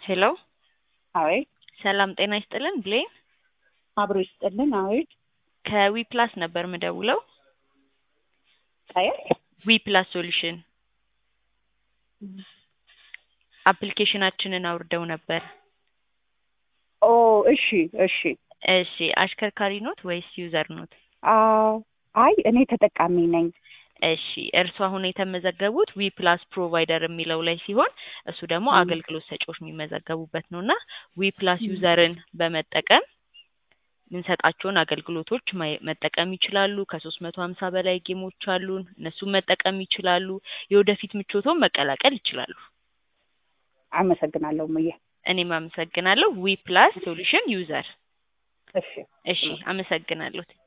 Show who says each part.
Speaker 1: ሄሎ
Speaker 2: አቤት
Speaker 1: ሰላም ጤና ይስጥልን ብሌን
Speaker 2: አብሮ ይስጥልን። አቤት
Speaker 1: ከዊ ፕላስ ነበር ምደውለው
Speaker 2: ከየት?
Speaker 1: ዊ ፕላስ ሶሉሽን አፕሊኬሽናችንን አውርደው ነበር።
Speaker 2: ኦ እሺ እሺ።
Speaker 1: እሺ አሽከርካሪ ኖት ወይስ ዩዘር ኖት?
Speaker 2: አዎ አይ እኔ ተጠቃሚ ነኝ።
Speaker 1: እሺ እርሱ አሁን የተመዘገቡት ዊ ፕላስ ፕሮቫይደር የሚለው ላይ ሲሆን እሱ ደግሞ
Speaker 2: ም።
Speaker 1: አገልግሎት ሰጪዎች የሚመዘገቡበት ነው እና ዊ ፕላስ ዩዘርን በመጠቀም የምንሰጣቸውን አገልግሎቶች ማየ- መጠቀም ይችላሉ። ከሶስት መቶ ሀምሳ በላይ ጌሞች አሉን። እነሱን መጠቀም ይችላሉ። የወደፊት ምቾቶን መቀላቀል ይችላሉ።
Speaker 2: አመሰግናለሁ ሙዬ።
Speaker 1: እኔም አመሰግናለሁ። ዊ ፕላስ ሶሉሽን ዩዘር።
Speaker 2: እሺ
Speaker 1: እሺ አመሰግናለሁ።